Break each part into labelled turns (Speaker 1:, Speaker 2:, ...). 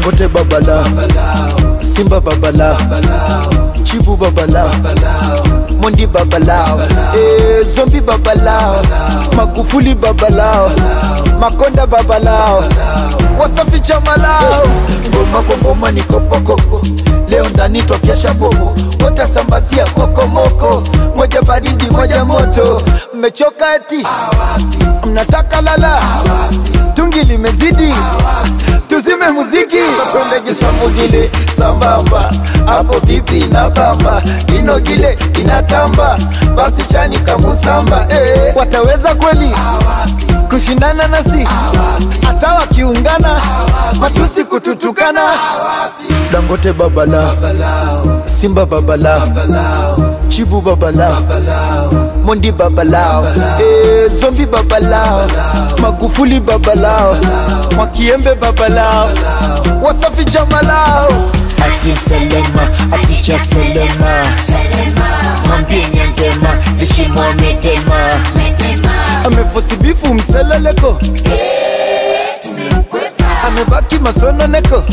Speaker 1: dangote babala simba babala chibu babala mondi babalao eh, zombi babalao magufuli babalao makonda babalao wasafi chamalao ngoma kwa ngoma ni kopokoko leo ndani twakesha bobo watasambazia kokomoko moja baridi moja moto mmechoka eti mnataka lala tungi limezidi tuzime muziki twende kisamugile sambamba hapo vipi na bamba inogile inatamba basi chani kamusamba eh, wataweza kweli kushindana nasi hata wakiungana matusi kututukana dangote babala simba babala chibu babala mondi babalao eh, zombi babalao magufuli babalao mwakiembe babalao wasafi jamalao atim selema aticha selema mwambie nyangema lishimwa medema amefosibifu mseleleko amebaki masononeko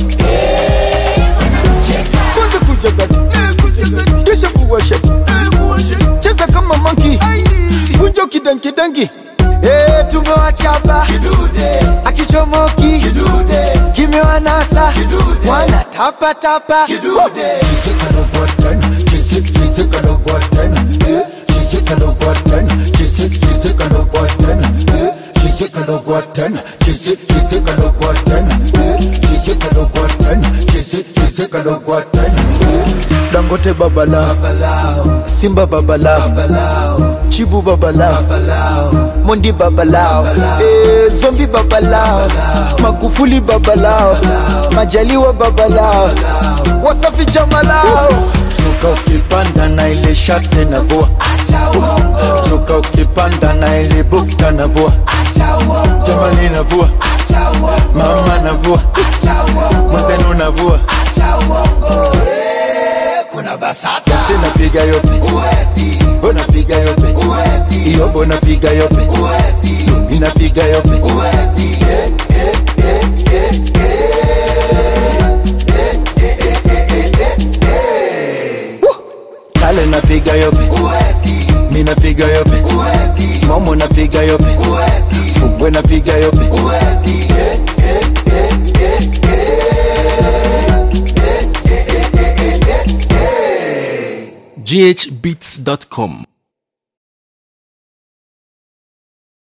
Speaker 1: kwanza kujagati kisha kuwashati cheza kama manki kunjo kidankidangi Eh, tumewachapa akichomoki kimewanasa wana tapatapa dangote babala simba babala chibu babala mondi babalao eh, zombi babalao magufuli babalao majaliwa babalao wasafi jamalao suka ukipanda na ile shate na vua suka ukipanda na ile bukta na vua jamani na vua mama na vua mwenzenu na vua
Speaker 2: kuna basata
Speaker 1: sinapiga yope
Speaker 2: uwezi
Speaker 1: unapiga yope
Speaker 2: uwezi
Speaker 1: iyobo napiga yope
Speaker 2: uwezi
Speaker 1: inapiga yope
Speaker 2: uwezi
Speaker 1: kale napiga yope
Speaker 2: uwezi
Speaker 1: minapiga yope
Speaker 2: uwezi
Speaker 1: momo napiga yope
Speaker 2: uwezi
Speaker 1: fumbwe napiga yope
Speaker 2: uwezi
Speaker 3: ghbeats.com